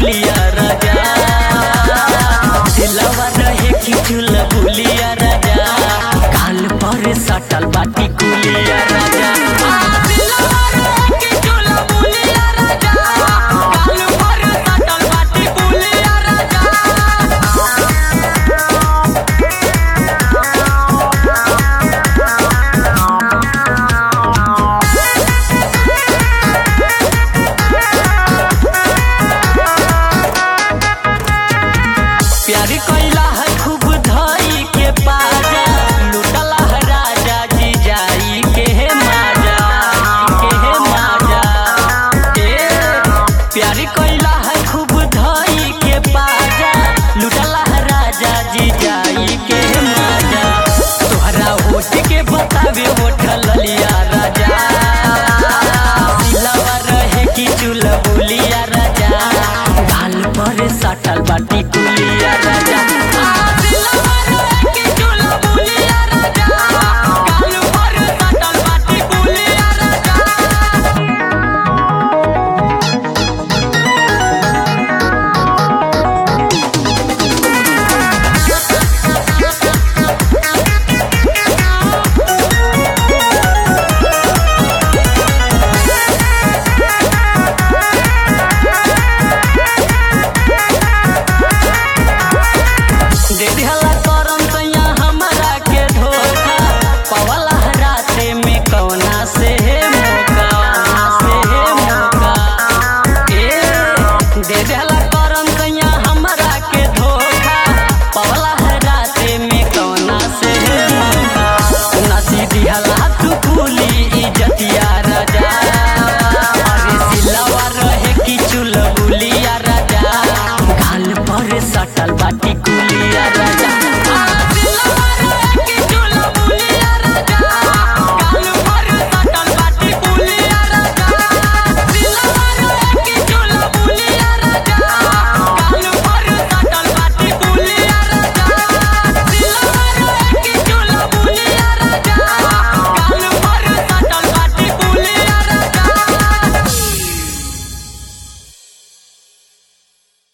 बुलिया राजा दिलवा रहे कि चुल बुलिया राजा काल पर सटल बाटी कुलिया राजा दिलवा रहे कि चुल बुलिया राजा काल पर सटल बाटी कुलिया राजा प्यारी कैला है खूब धई के पाजा लुटला है राजा जी जाई के हे माजा के हे माजा ए प्यारी कैला है खूब धई के पाजा लुटला है राजा जी जाई के हे माजा तोहरा होठ के बतावे होठ ललिया राजा दिलवा रहे कि चुल बुलिया राजा गाल पर सटल बाटी कुलिया राजा दिलवा रहे कि चुल बुलिया राजा गाल पर सटल बाटी कुलिया राजा दे दिहला करम तैया हमरा के धोखा पवला राते में कौना से हे मौका से हे मौका ए दे दिहला